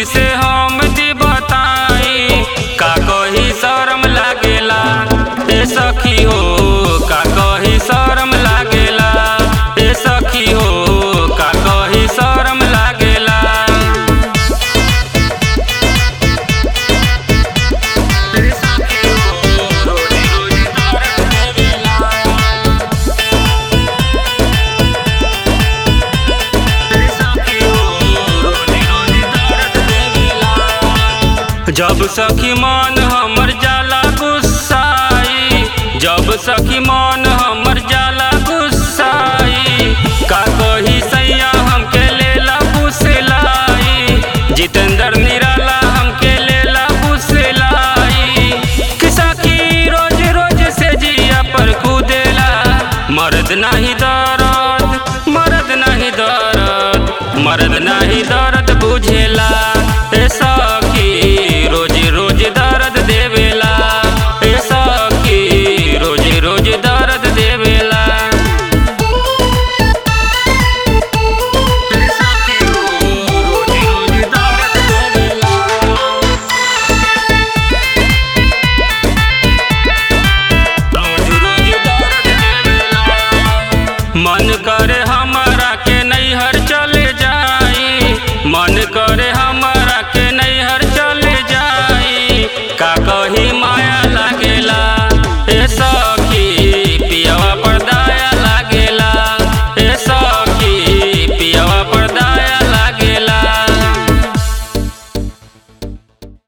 खुशी से हम दी बताई का कही शरम लागेला ए सखी हो का कही शरम लागेला ए सखी हो का कही शरम लागेला ए सखी हो रोजी रोजी दर्द देवेला जब सखी मन हमर जाला गुस्साई जब सखी मन हमर जाला गुस्साई का कही सैया हमके लेला फुसलाई जितेंद्र निराला हमके लेला फुसलाई कि सखी रोज रोज से जिया पर कूदेला मर्द नाही दर्द मर्द नाही दर्द मर्द नाही दर्द बुझेला ए सखी रोज रोज दर्द देवेला ए सखी रोज रोज दर्द देवेला ए सखी रोज रोज दर्द देवेला रोज रोज दर्द देवेला मन करे हमरा के नैहर चले जाई मन करे